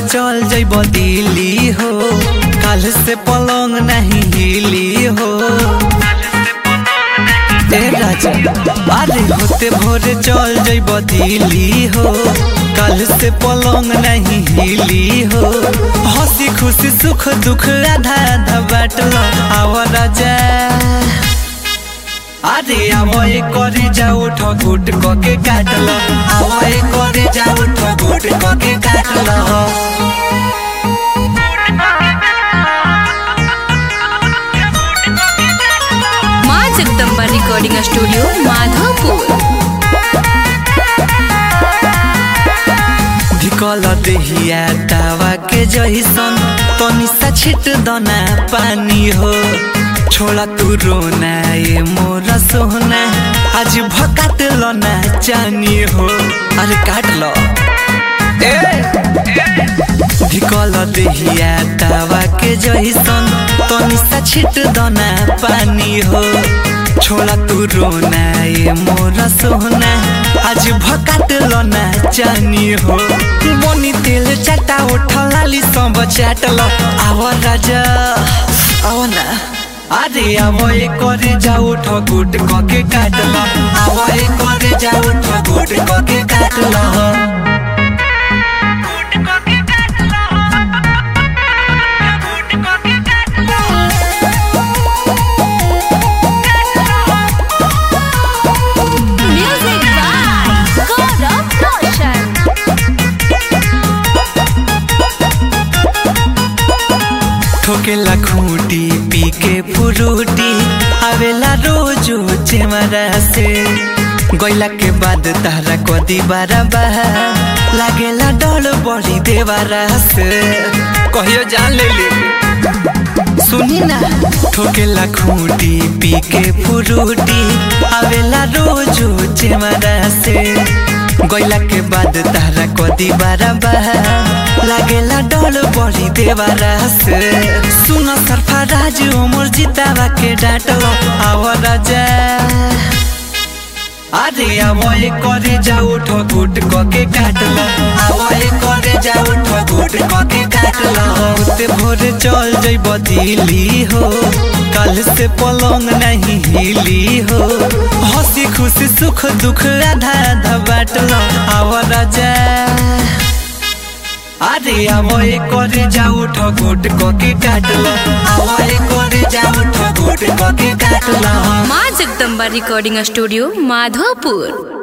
चल जइब दिल्ली हो काल से पलंग नहीं हिली हो ए राजा अरे होते भोरे चल जइब दिल्ली हो काल से पलंग नहीं हिली हो हंसी खुशी सुख दुख आधा आधा बाटल आव राजा अरे आवए करे जाओ ठगुट कके काटल आवए करे जाओ ठगुट कके काटल माँ जगदम्बा रिकॉर्डिंग स्टूडियो माधोपुर ढिकल देहिया दावा के जइसन तनी सा छिट दना पानी हो छोड़ा तू रोना ये मोरा सोना आज भकाट लो ना चानी हो अरे काट लो ढिकल देहिया दावा के जइसन तनी सा छिट दना पानी हो छोड़ा तू रोना ये मोरा सोना आज भकाट लो ना चानी हो बनी तेल चाटा उठलाली सब चाटल आव राजा आव ना अरे आव ए करे जाऊ ठगुट कके काटल आव ए करे जाऊ ठगुट कके काटल म्यूजिक बाय गौरव रोशन ठोकेला खूटी पी के फुरूटी आवेला रोजो चेमरा से गैला के बाद तारा कदी बारा बाहा लागेला डर बड़ी देवारा से कहियो जान ले ले सुनी ना ठोकेला खूटी पी के फुरूटी आवेला रोजो चेमरा से गैला के बाद तारा कदी बारा बाहा लागेला डर बड़ी देवारा से सुन सरफराज उमर जितावा के डाटल आव राजा अरे आवए करे जाऊ ठगुट कके काटल आवए करे जाऊ ठगुट कके काटल होते भोरे चल जइब दिल्ली हो कल से पलंग नहीं हिली हो हंसी खुशी सुख दुख आधा आधा बाटल आव राजा अरे आवए करे जाऊ ठगुट कके काटल आवए करे जाऊ ठगुट कके काटल माँ जगदम्बा रिकॉर्डिंग स्टूडियो माधोपुर